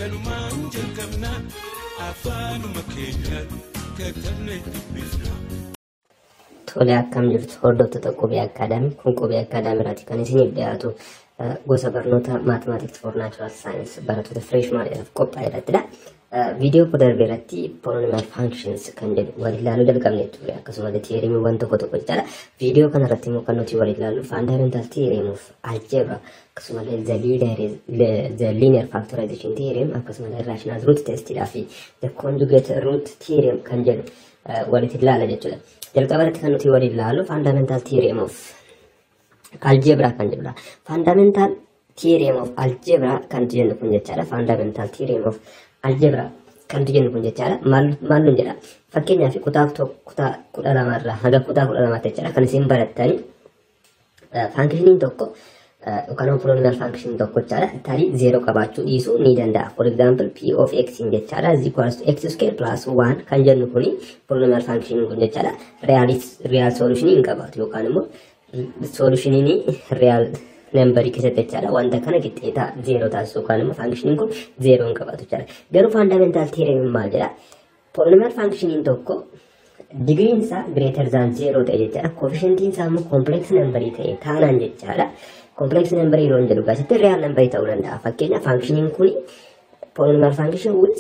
kanumaan jalqabna afaanuma keenyaan katabne dubbifna. Tole akkam jirtu hordoftoota qubee akkaadaamii kun qubee akkaadaamiiraati kan isiniif dhiyaatu gosa barnoota maatimaatiks for naachuraal saayinsii barattoota fireeshmaadhaaf qophaa'e irrattidha. Viidiyoo koo darbe irratti poolinomiyaal faankshins kan jedhu wal ilaaluu jalqabne ture akkasumas tiyeerimiiwwan tokko tokko jechaadha. Viidiyoo kana irratti immoo kan nuti wal ilaallu faandamental tiyeerimuuf aljeebra akkasumallee the linear factorization theorem akkasumallee rational root testidhaa fi the conjugate root theorem kan jedhu walitti ilaala jechuudha. jalqaba irratti kan nuti waliin ilaallu faandamental theorem of algebra kan jedhudha. Faandamental theorem of algebra kan jennu kun jechaadha. Faandamental theorem of algebra kan jennu kun jechaadha. Maal nun jedha? Fakkeenyaaf kutaa kutaa kudha lamarraa haga kutaa kudha lamaatti jechaadha kan isin barattanii faankishiniin tokko yookaan polynomial function tokko jechaadha. Tarii zeero qabaachuu dhiisuu ni danda'a. For example, p of x in jechaadha is equals to x square plus 1 kan jennu kuni polynomial function kun jechaadha. Real solution hin qabaatu yookaan immoo solution real number keessatti jechaadha. Wanta kana qixxeetaa zeero taasisu yookaan immoo function kun zeero hin qabaatu jechaadha. Garuu fundamental theorem maal jedha? Polynomial function tokko digriin isaa greater than zero ta'e jechaadha. Coefficientiin isaa immoo complex number ta'e taanaan jechaadha. complex number yeroo hin jedhu gaasitti real number ta'uu danda'a. Fakkeenyaaf functioning kun polynomial function with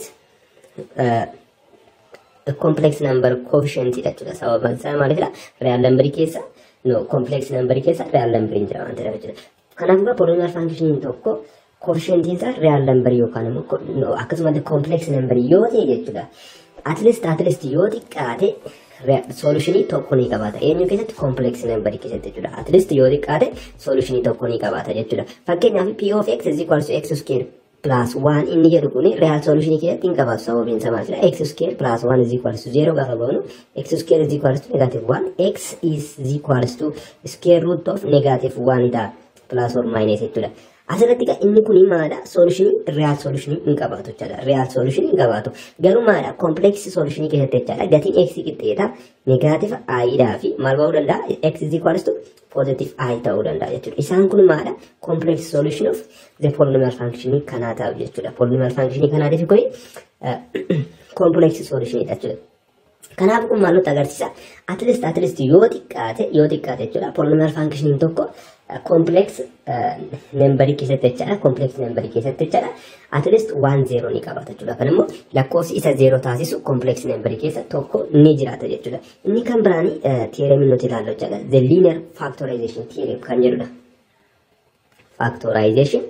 complex number coefficient jechuudha. Sababaan isaa maalidha? Real number keessa no complex number keessa real number hin jira waan ta'eef jechuudha. Kanaafuu polynomial functioning tokko coefficientiin isaa real number yookaan immoo akkasumallee complex number yoo ta'e jechuudha. At least at least yoo xiqqaate solutionii tokko ni qabaata. Eenyu keessatti complex number keessatti jechuudha. At least yoo xiqqaate solutionii tokko ni qabaata jechuudha. Fakkeenyaaf p of x is equals to x square plus 1 inni jedhu kuni real solutionii keessatti hin qabaatu sababiin isaa maal x square plus 1 is equals to 0 gaafa goonu x square is equals to negative 1 x is equals to square root of negative 1 ta'a plus or minus jechuudha. Asirratti egaa inni kun maadha? Solutionii real solutionii hin qabaatu jechaadha. Real solutionii hin qabaatu. Garuu maadha? Complex solutionii keessatti jechaadha. Gatiin x qixxeeta negative i dhaa fi maal ba'uu danda'a? x is equals to positive i ta'uu danda'a jechuudha. Isaan kun maadha? Complex solution of the polynomial function kanaa ta'u jechuudha. Polynomial function kanaatiif kuni complex solutionii jechuudha. Kanaaf kun maal nutti agarsiisa? At least at least yoo xiqqaate yoo xiqqaate jechuudha. Polynomial function tokko complex membarii keessatti jechaadha. Complex membarii keessatti jechaadha. At least waan zeeroo ni qabaata jechuudha. Kan immoo lakkoofsi isa zeeroo taasisu complex membarii keessa tokko ni jiraata jechuudha. Inni kan biraan theorem nuti ilaallu jechaadha. The linear factorization theorem kan jedhudha. Factorization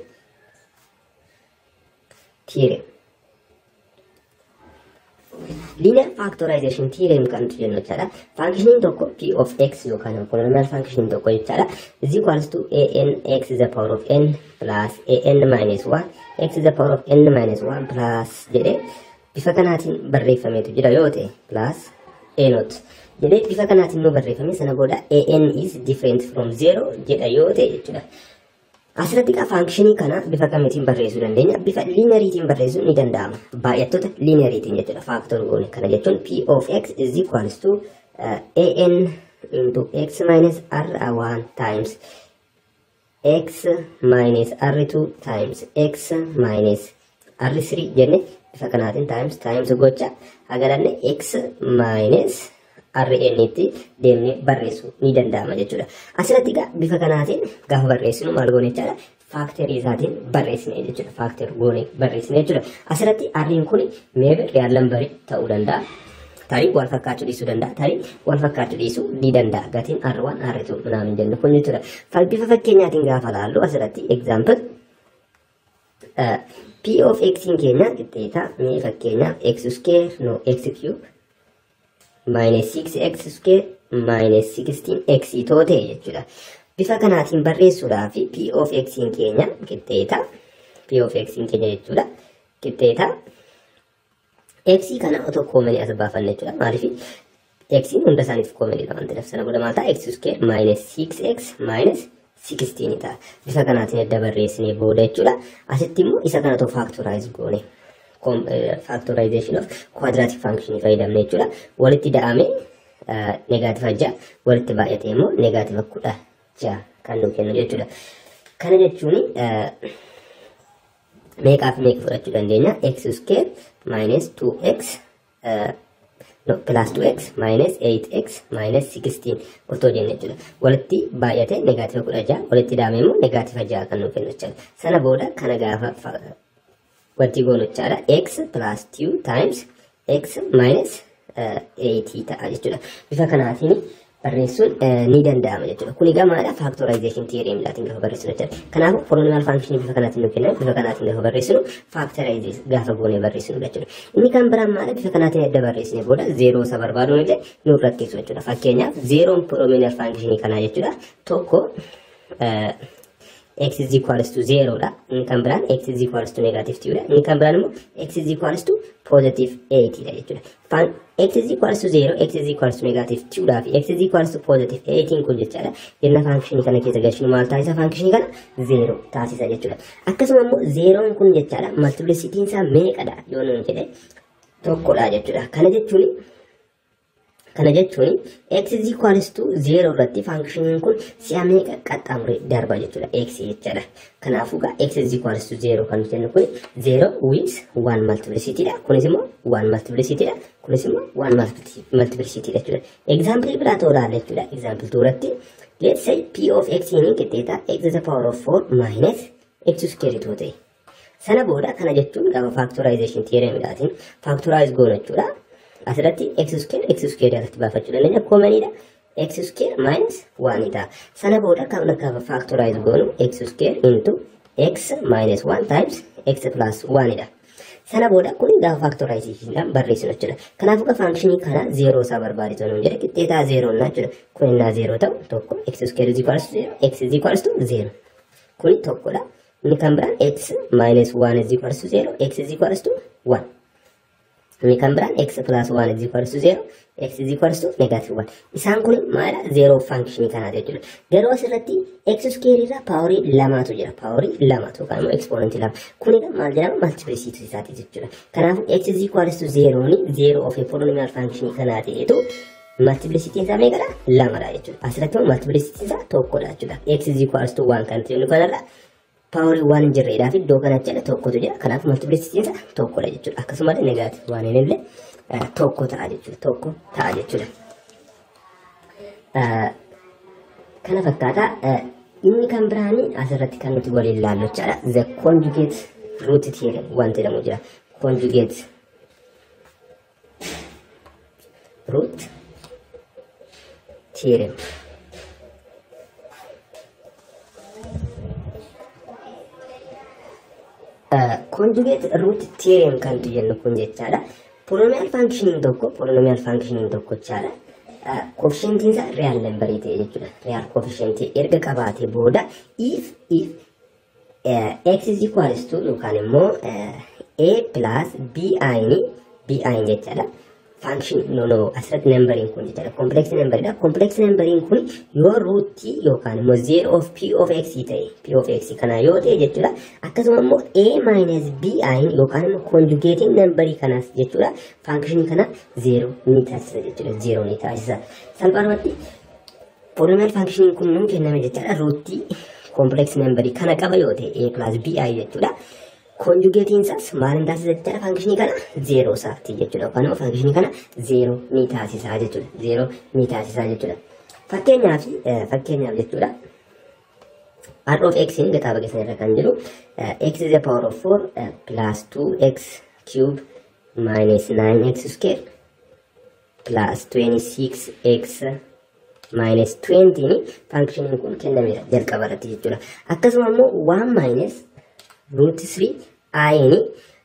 theorem. linear factorization theorem kan jennu jechaadha. Functioning tokko p of x yookaan polynomial function tokko jechaadha. is equals to an x is the power of n plus an minus 1 x is the power of n minus 1 plus jedhee bifa kanaatiin barreeffameetu jira yoo ta'e plus a not jedhee bifa kanaatiin nu barreeffame sana booda an is different from 0 jedha yoo ta'e jechuudha. Asirratti egaa faankishinii kana bifa kamiitiin barreessuu dandeenya? Bifa liinariitiin barreessuun ni danda'ama. Baay'attoota liinariitiin jechuudha. Faaktor goone kana jechuun p of x is equals to uh, an into x minus r1 times x minus r2 times x minus r3 jenne bifa kanaatiin times times gocha agaranne x minus RN itti deemnee barreessuu ni danda'ama jechuudha. Asirratti egaa bifa kanaatiin gaafa barreessinu maal goone jechaadha. Faakterii isaatiin barreessine jechuudha. Faakterii goone barreessine jechuudha. Asirratti R'n kun meebi real lambarii ta'uu danda'a. Tarii wal fakkaachuu dhiisuu danda'a. Tarii wal fakkaachuu dhiisuu ni danda'a. Gatiin R1 R2 minaamin jennu kun jechuudha. Bifa fakkeenyaatiin gaafa laallu asirratti example P of x keenya qixxeeta mee fakkeenyaaf x square no x cube minus 6x square minus 16x itoo ta'e jechuudha. Bifa kanaatiin barreessuudhaaf p of x keenya qixxeeta p of x keenya jechuudha. Qixxeeta x kana otoo koomanii as baafanne jechuudha. Maaliif x hunda isaaniif koomaniidha waan ta'eef sana booda maal ta'a x square minus 6x minus 16 ta'a. Bifa kanaatiin adda barreessinee booda jechuudha. Asitti immoo isa kana otoo factorize goone. factorization of quadratic function fayyadamne jechuudha. Walitti da'ame negaativa ja'a walitti baay'ate immoo negaativa kudha ja'a kan nu kennu jechuudha. Kana jechuun meeqaaf meeqa fudhachuu dandeenya x square minus 2x no, plus 2x minus 8x minus 16 otoo jenne jechuudha. Walitti baay'ate negaativa kudha ja'a walitti daame immoo negaativa ja'a kan nuuf kennu jechuudha. Sana booda kana gaafa walitti goonu jechaadha. x plus 2 times x minus 8 ta'a jechuudha. Bifa kanaatiin barreessuun ni danda'ama jechuudha. Kuni gamaadha factorization theorem laatiin gaafa barreessinu jechuudha. Kanaafuu polynomial function bifa kanaatiin nuuf kennan bifa kanaatiin gaafa barreessinu factorize gaafa goonee barreessinu jechuudha. Inni kan biraan maala bifa kanaatiin adda barreessine booda zeeroo isa barbaaduun illee nu rakkisu jechuudha. Fakkeenyaaf zeeroon polynomial function kanaa jechuudha. Tokko x is equals to 0 dha. Inni kan biraan x is equals to negative 2 dha. Inni kan biraan immoo x is equals to positive 8 dha jechuudha. Fan x is equals to 0, x is equals to negative 2 dha fi x is equals to positive 18 kun jechaadha. Yenna function kana keessa galchinu maal taasisa function kana 0 taasisa jechuudha. Akkasuma immoo 0 kun jechaadha multiplicity isaa meeqadha yoo nuun jedhe tokkodha jechuudha. Kana jechuun Kana jechuun x is equals to 0 irratti faankishiniin kun si'a meeqa qaxxaamuree darba jechuudha x jechuudha. Kanaafuu gaa x is equals to 0 kan jennu kun 0 with 1 multiplicity dha. Kunis immoo 1 multiplicity dha. Kunis immoo 1 multiplicity dha jechuudha. Example biraa tooraalle jechuudha. Example tuuratti let's say p of x inni qixxeeta x to the power of 4 minus x square itoo ta'e. Sana booda kana jechuun gaafa factorization theoremidhaatiin factorize goona jechuudha. asirratti x square x square irratti baafachuu dandeenya koomaniidha x square minus 1 ta'a sana booda kan gaafa factorize goonu x square into x minus 1 times x plus 1 dha sana booda kun gaafa factorizationidhaan barreessinu jechuudha kanaafuu gaafa functionii kana 0 isaa barbaaditu nuun jedhe qixxeetaa 0 naa jechuudha kun innaa 0 ta'u tokko x square is equals to 0 x is equals to 0 kun tokkodha inni kan biraan x minus 1 is equals to 0 x is equals to 1 inni kan biraan x plus 1 is equals to 0 x is equals to negative 1 isaan kun maala 0 function kanaati jechuudha garuu asirratti x square irra paaworii lamatu jira paaworii lamatu yookaan immoo exponent lama kun egaa maal jedhama multiplicity isaati jechuudha kanaafuu x is equals to 0 ni 0 of a polynomial function kanaa ta'etu multiplicity isaa meeqadha lamadha jechuudha asirratti immoo multiplicity isaa tokkodha jechuudha x is equals to 1 kan ta'e kanarra paaworii waan hin jirreedhaa fi iddoo kanatti jedha tokkotu jira kanaaf multiplicity isaa tokkodha jechuudha akkasumallee negaatif waan hin illee tokko ta'a jechuudha tokko ta'a jechuudha. Kana fakkaata inni kan biraanii asirratti kan nuti waliin ilaallu jechaadha the conjugate root theorem wanti jedhamu jira conjugate root theorem. conjugate root theorem kan jennu kun jechaadha. Polynomial functioning tokko polynomial functioning tokko jechaadha. Coefficientiin isaa real number ta'e jechuudha. Real coefficient erga qabaatee booda if if x is equals to yookaan immoo a plus b i b i jechaadha. function no no asirratti nambariin kun jechaadha complex numberidha complex nambariin kun yoo ruutii yookaan immoo zero of p of x ta'e p of x kana yoo ta'e jechuudha akkasuma immoo a minus b i yookaan immoo conjugating nambarii kanaas jechuudha function kana zero ni taasisa jechuudha zero ni taasisa salphaadhumatti polynomial function kun nuun kenname jechaadha ruutii complex nambarii kana qaba yoo ta'e a plus b i jechuudha konjugeetiin isaas maal hin taasisa jechuudha faankishinii kana zeeroo isaati jechuudha yookaan immoo faankishinii kana zeeroo ni taasisaa jechuudha zeeroo ni taasisaa jechuudha fakkeenyaaf fakkeenyaaf jechuudha r of x in gaxaa bageessan irra kan jiru x is the power of 4 plus 2x cube minus 9x square plus 26x minus 20 ni faankishiniin kun kennameera jalqaba irratti jechuudha akkasuma immoo 1 minus root 3 ayini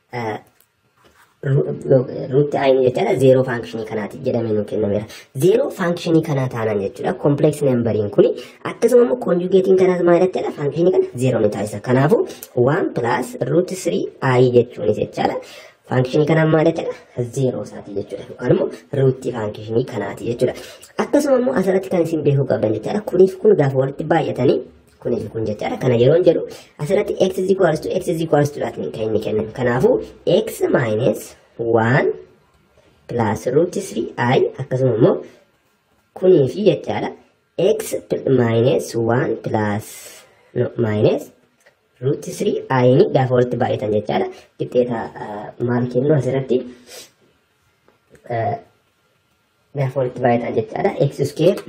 ruutti ayini jechaadha zeeroo faankishinii kanaati jedhamee nu kennameera zeeroo faankishinii kanaa taanaan jechuudha kompleeks nambariin kuni akkasuma immoo konjugeetiin kanaas maal jechaadha faankishinii kana zeeroo ni taasisa kanaafu waan pilaas ruuti sirii ayi jechuunis jechaadha faankishinii kanaan maal jechaadha zeeroo isaati jechuudha yookaan immoo ruutti faankishinii kanaati jechuudha akkasuma immoo asirratti kan isin beekuu qabdan jechaadha kuniif kun gaafa walitti baay'atanii kunis kun jechaadha kana yeroo jedhu asirratti x is equals to x is equals to dhaatiin kan inni kennan kanaafuu x minus 1 plus root 3 i akkasuma immoo kunii fi jechaadha x minus 1 plus no minus ruuti sirii ayini gaafa walitti baay'atan jechaadha. Qixxeeta maal kennu asirratti gaafa walitti baay'atan jechaadha. x square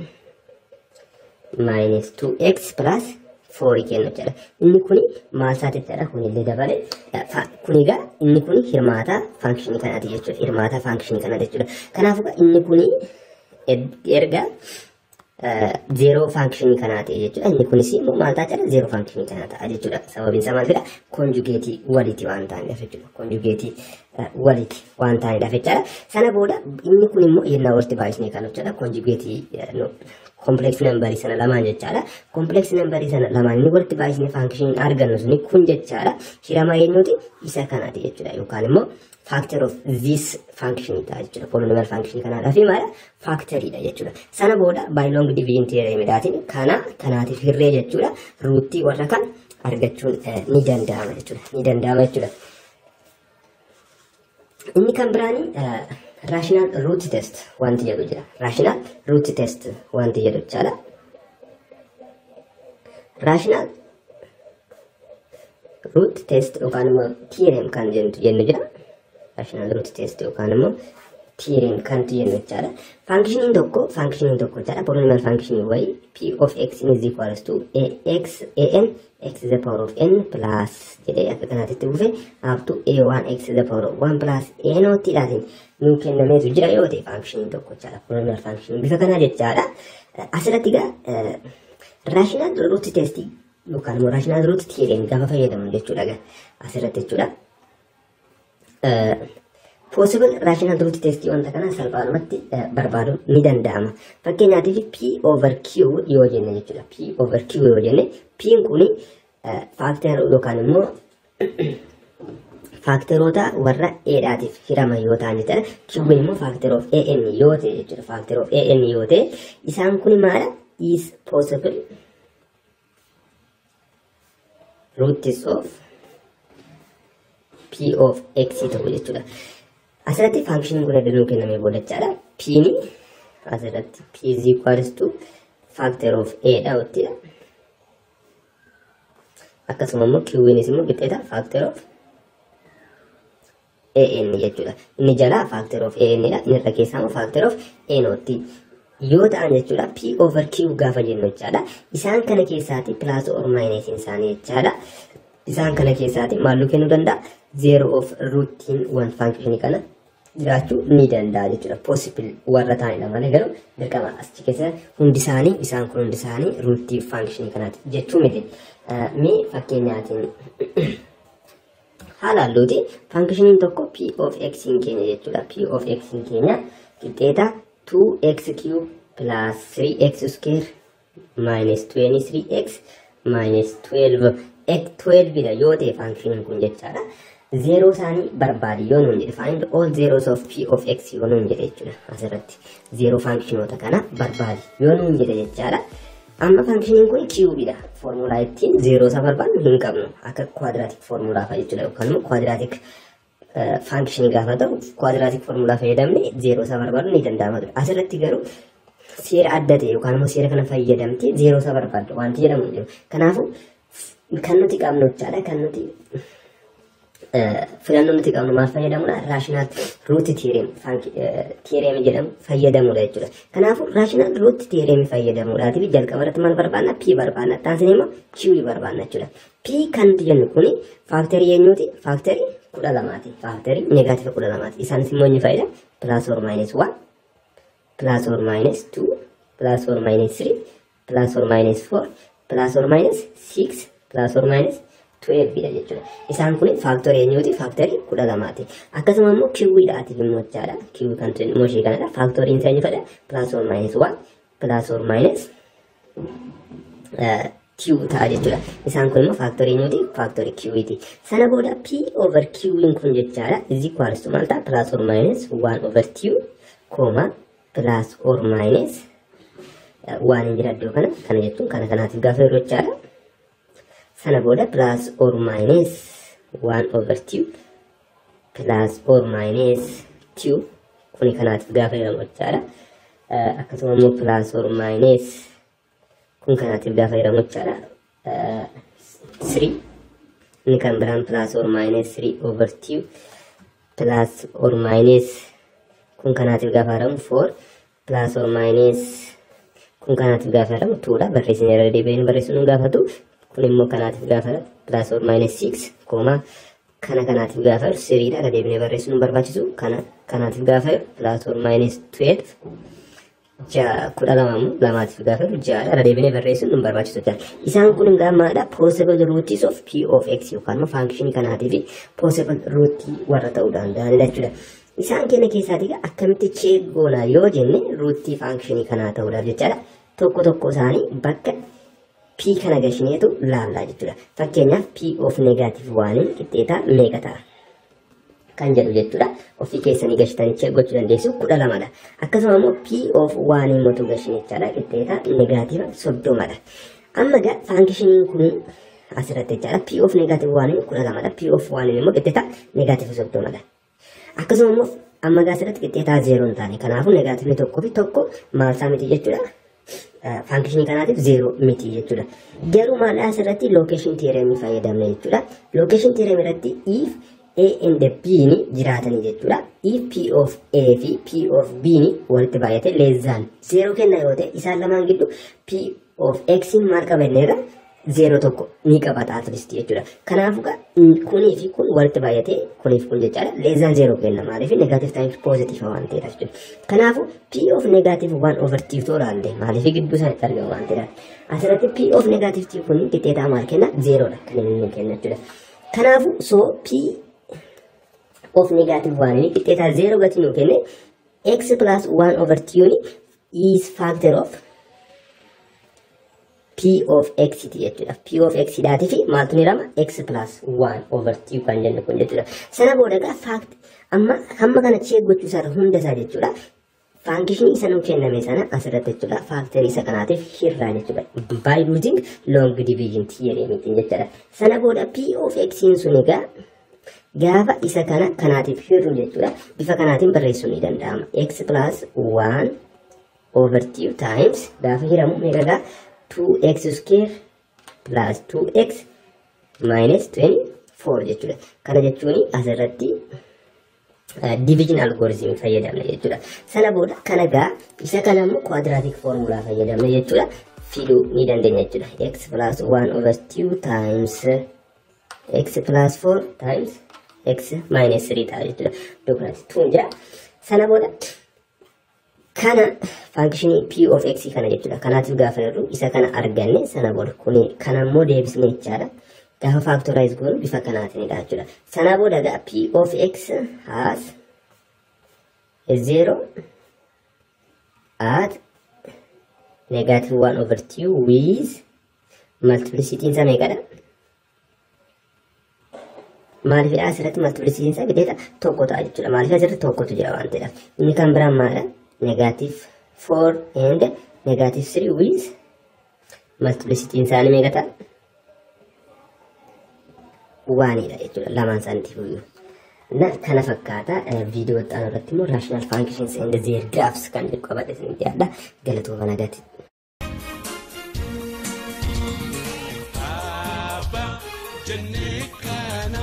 minus 2x plus 4 kennu jechaadha. Inni kuni maal isaati jechaadha kunillee dabale. Kun egaa inni kuni hirmaata faankishinii kanaati jechuudha. Hirmaata faankishinii kanaati jechuudha. Kanaafuu inni kuni erga zeeroo faankishinii kanaa ta'e jechuudha. Inni kunis immoo maal ta'a jedha zeeroo faankishinii kanaa ta'a jechuudha. Sababiin isaa maal fedha konjugeetii walitti waan ta'aniidhaaf jechuudha. Konjugeetii walitti waan ta'aniidhaaf jechuudha. Sana booda inni kun immoo yennaa walitti baay'isnee kan jechuudha. Konjugeetii kompleeks nambarii sana lamaan jechaadha. Kompleeks nambarii sana lamaan inni walitti baay'isnee faankishinii argannu suni kun jechaadha. Hiramaa eenyuuti isa kanaati jechuudha. Yookaan immoo factor of this function ta'a jechuudha. Polynomial function kanaadhaa fi maala factoryidha jechuudha. Sana booda by long division theoremidhaatiin kana kanaatiif hirree jechuudha. Ruutii warra kan argachuun ni danda'ama jechuudha. Ni danda'ama jechuudha. Inni kan biraani rational root test wanti jedhu jira. Rational root test wanti jedhu jechaadha. Rational root test yookaan immoo theorem kan jennu jira. rational root test yookaan immoo theorem kan jennu jechaadha. Faankishiniin tokko faankishiniin tokko jechaadha. Polynomial faankishinii wayii p of x is equals to ax an x to the power of n plus jedhee akka kanaatti dhufe up to a1 x to the power of 1 plus a noottidhaatiin nuu kennameetu jira yoo ta'e faankishiniin tokko jechaadha. Polynomial faankishinii bifa kanaa jechaadha. Asirratti egaa rational root test yookaan immoo rational root theorem gaafa fayyadamu jechuudha asirratti jechuudha. possible rational root test wanta kana salphaadhumatti barbaaduun ni danda'ama. Fakkeenyaatiif p over q yoo jenne jechuudha. p over q yoo jenne p'n kuni faakter yookaan immoo faakteroota warra eedhaatiif hirama yoo ta'an jechuudha. q'n immoo faakter of an yoo ta'e jechuudha. Faakter of an yoo ta'e isaan kuni maala is possible roots of p of x ta'u jechuudha. Asirratti faankishiniin kun adda nuu kennamee booda jechaadha. p ni asirratti p is equals to factor of a dha jechuudha. Akkasuma immoo q nis immoo qixxeeta factor of an jechuudha. Inni jalaa factor of an dha. Inni irra keessaa immoo factor of a nootti. Yoo ta'an jechuudha p over q gaafa jennu jechaadha. Isaan kana keessaati plus or minus isaanii jechaadha. Isaan kana keessaati maalluu kennuu danda'a? zero of rootiin one function kana jiraachuu ni danda'a jechuudha. Possible warra ta'anidha malee garuu dirqama achi keessa hundi isaanii isaan kun hundi isaanii rootii function kanaati jechuu miti. Mee fakkeenyaatiin haala halluuti functioniin tokko p of x hin keenya jechuudha. p of x hin keenya qixxeeta 2x cube plus 3x square minus 23x minus 12 x 12 dha yoo ta'e functioniin kun jechaadha. zeeroo isaanii barbaadi yoo nuun jedhe find all zeros of p of x yoo nuun jedhe jechuudha asirratti zeeroo faankishinoota kana barbaadi yoo nuun jedhe jechaadha amma faankishiniin kun kiubiidha foormulaa ittiin zeeroo isaa barbaadnu hin qabnu akka kwaadiraatik foormulaa fa'a jechuudha yookaan immoo kwaadiraatik faankishinii gaafa ta'u kwaadiraatik foormulaa fayyadamne zeeroo isaa barbaadnu ni danda'ama ture asirratti garuu seera adda ta'e yookaan immoo seera kana fayyadamtee zeeroo isaa barbaaddu wanti jedhamu hin jiru kanaafuu kan nuti qabnu jechaadha kan nuti filannoo nuti qabnu maal fayyadamudha raashinaal ruuti tiireem jedhamu fayyadamudha jechuudha. Kanaafuu raashinaal ruuti tiireem fayyadamuudhaatiif jalqaba irratti maal barbaanna p barbaanna taasisan immoo q barbaanna jechuudha. p kan nuti jennu kuni faaktarii eenyuuti faaktarii kudha lamaati faaktarii neegaativa kudha lamaati isaanis immoo inni fayyada plus or minus one plus or minus two plus or minus three plus or minus four plus or minus six plus or minus 12 dha jechuudha. Isaan kun faaktorii eenyuuti? Faaktorii kudha lamaati. Akkasuma immoo kiwwiidhaatiif immoo jechaadha. Kiwwii kan jedhu immoo ishee kanadha. Faaktoriin isaa eenyu fedha? Plus or minus 1 plus or minus Q ta'a jechuudha. Isaan kun immoo faaktorii eenyuuti? Faaktorii Q'ti. Sana booda P over Q'n kun jechaadha. Is equals to maal ta'a? Plus or minus 1 over Q, comma plus or minus waan hin jira iddoo kana. Kana jechuun kana kanaatiif gaafa yeroo jechaadha. sana booda plus or minus 1 over 2 plus or minus 2 kuni kanaatiif gaafa jedhamu jechaadha. Akkasuma immoo plus or minus kun kanaatiif gaafa jedhamu jechaadha. 3 inni kan biraan plus or minus 3 over 2 plus or minus kun kanaatiif gaafa haramu 4 plus or minus kun kanaatiif gaafa haramu 2 dha barreessine irra deebi'een barreessuun nu gaafatu kun immoo kanaatiif gaafa haramu plus or minus 6 kooma kana kanaatiif gaafa haramu 3 dha irra deebinee barreessuun nu barbaachisu kana kanaatiif gaafa haramu plus or minus 12 ja'a kudha lamamu lamaatiif gaafa ja'a irra deebinee barreessuun nu barbaachisu jira. Isaan kun egaa maalidha possible roots of p of x yookaan immoo function kanaatii fi possible root warra ta'uu danda'anidha jechuudha. Isaan kenna keessaatii akkamitti check goona yoo jenne ruutii function kanaa ta'uudhaaf jechaadha. Tokko tokko isaanii bakka p kana gashineetu laallaa jechuudha. Fakkeenyaaf p of negative waaniin qixxeetaa meeqa ta'a? kan jedhu jechuudha. Ofii keessanii gashitanii check gochuu dandeessu kudha lamadha. Akkasuma immoo P of waan himmatu gashinichaadha. Qixxeeta negaativa soddomadha. Amma egaa faankishiniin kun asirratti jechaadha. P of negaativa waan kudha lamadha. P of waan immoo qixxeeta negaativa soddomadha. Akkasuma immoo amma egaa asirratti qixxeetaa zeeroo hin taane. Kanaafuu negaativni tokkoo fi tokko maalsaa miti jechuudha. Faankishinii kanaatiif zeeroo miti jechuudha. Garuu maal asirratti lookeeshin tiireemii fayyadamne jechuudha. Lookeeshin tiireemii irratti if A and B ni jiraatanii jechuudha. If P of A fi P of B ni walitti baay'ate leezaan zeeroo kenna yoo ta'e isaan lamaan gidduu P of X maal qabanneerra zeeroo tokko ni qabata atlisti jechuudha. Kanaafuu kunii fi kun walitti baay'ate kuniif kun jechaadha. Leezaan zeeroo kenna maaliif negaatif taayims poozitiifa waan ta'eedha jechuudha. Kanaafuu P of negaatif waan overtiif tooraallee maaliif gidduu isaanitti argamu waan ta'eedha. Asirratti P of negaatif kun qixxeetaa maal kenna zeeroodha kan inni kenna jechuudha. Kanaafuu soo P of negative one ni qixxeetaa zero gati nuu kenne x plus one over two ni is factor of p of x ti jechuudha. p of x dhaati fi maaltu ni rama x plus one over two kan jennu kun jechuudha. Sana booda egaa fact amma hamma kana check gochuu isaa hunda isaa jechuudha. Faankishinii isa nuu kenname sana asirratti jechuudha. Faaktarii isa kanaatiif hirraa jechuudha. By using long division theory miti jechuudha. Sana booda p of x sun egaa gaafa isa kana kanaatiif hirru jechuudha. Bifa kanaatiin barreessuun ni danda'ama. x plus 1 over 2 times gaafa hiramu meeqagaa 2x square plus 2x minus 24 jechuudha. Kana jechuun asirratti division algorithm fayyadamne jechuudha. Sana booda kana gaa isa kana immoo quadratic formula fayyadamne jechuudha. Fiduu ni dandeenya jechuudha. x plus 1 over 2 times x plus 4 times x minus 3 ta'a jechuudha. Iddoo kanatti tuun jira. Sana booda kana faankishinii p of x kana jechuudha. Kanaatiif gaafa jirru isa kana arganne sana booda kuni kana immoo deebisne jechaadha. Gaafa factorize goonu bifa kanaatiinidha jechuudha. Sana booda gaa p of x has a zero at negative 1 over 2 with multiplicity isaa meeqadha? maaliif asirratti multiplicity isaa gideeta tokko ta'a jechuudha. Maaliif asirratti tokkotu jira waan ta'eef. Inni kan biraan maadha? Negative 4 and negative 3 with multiplicity isaanii meeqa ta'a? Waanidha jechuudha lamaan isaaniitiif iyyuu. Na kana fakkaata viidiyoo itti aanu irratti immoo rational functions and their graphs kan jedhu qabadhe isinitti yaadda galatooma nagaatti. Abbaa jennee kana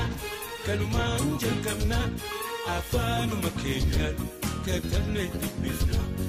kanumaan jalqabna afaanuma keenyaan katabnee dubbifna